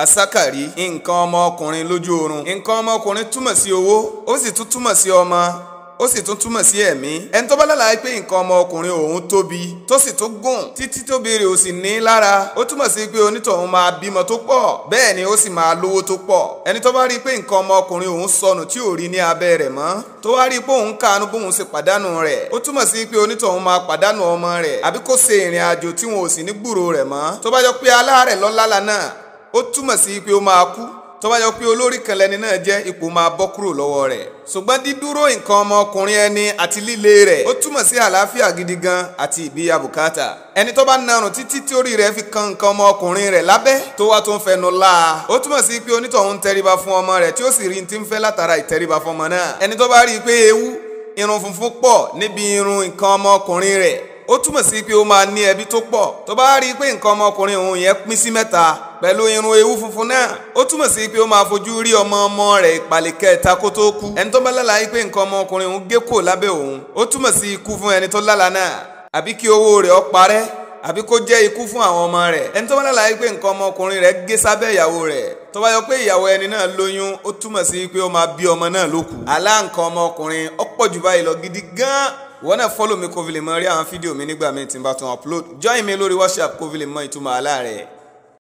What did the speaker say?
asakari nǹkan ọmọkùnrin lójú oorun nǹkan ọmọkùnrin túmọ̀ sí owó ó sì tún túmọ̀ sí ọmọ ó sì tún túmọ̀ sí ẹ̀mí ẹni tó bá lálàá pé nǹkan ọmọkùnrin òun tóbi tó sì tún gùn títí tóbi rẹ̀ ò sì ní lára ó túmọ̀ sí pé onítọ̀hún máa bímọ tó pọ̀ bẹ́ẹ̀ ni ó sì máa lówó tó pọ̀ ẹni tó bá rí i pé nǹkan ọmọkùnrin òun sọnù tí ò rí ní abẹ́ rẹ̀ mọ́ tó wá rí i pé òun kàánú bóun ṣe pàdánù rẹ̀ ó túmọ̀ sí pé onítọ̀hún máa pàdánù ọmọ rẹ̀ àbí kó ṣe ìrìn àjò tí wọn ò sì ní gbúrò rẹ̀ mọ́ tó bá jọ pé aláàrẹ̀ lọ́lá náà ó túmọ̀ sí pé ó máa kú tó bá yọ pé olórí kan lẹni náà jẹ́ ipò máa bọ́ kúrò lọ́wọ́ rẹ̀ ṣùgbọ́n dídúró nǹkan ọmọkùnrin ẹni àti líle rẹ̀ ó túmọ̀ sí àlàáfíà gidi gan àti ìbíya bùkátà ẹni tó bá narùn títí tí orí rẹ̀ fi kan nǹkan ọmọkùnrin rẹ̀ lábẹ́ tó wá tó ń fẹnu la ó túmọ̀ sí pé onítọ̀hún tẹríba fún ọmọ rẹ̀ tí ó sì rí ti ń fẹ́ látara ìtẹríba fún ọmọ náà ẹni tó bá rí i pé ewu irun funfun pọ̀ níbi irun nǹkan ọmọkùnrin rẹ̀ ó túmọ̀ sí pé ó máa ní ẹbí tó pọ̀ tó bá rí i pé nǹkan ọmọkùnrin òun yẹn pín sí mẹ́ta pẹ̀lú irun ewu funfun náà ó túmọ̀ sí pé ó máa fojú rí ọmọ ọmọ rẹ̀ ìpàlẹ̀ kẹta kó tó kú ẹni tó bá lálàá pé nǹkan ọmọkùnrin òun gé kò lábẹ́ òun ó túmọ̀ sí ikú fún ẹni tó lálàá náà àbí kí owó rẹ̀ ó parẹ́ àbí kó jẹ́ ikú fún àwọn ọmọ rẹ̀ ẹni tó bá lálàá pé nǹkan ọmọkùnrin rẹ̀ gé sábẹ́ ìyàwó rẹ̀ tó bá yọ pé ìyàwó ẹni náà lóyún ó túmọ̀ sí pé ó máa bí ọmọ náà lókù àlá nǹkan ọmọkùnrin ó pọ̀ jù báyìí lọ gidi gan-an wọ́n náà fọ́lọ̀ mi kó fi lè mọ rí àwọn fídíò mi nígbà míì tí n bá tún upload join mi lórí WhatsApp kó fi lè mọ ìtumọ̀ àlá rẹ̀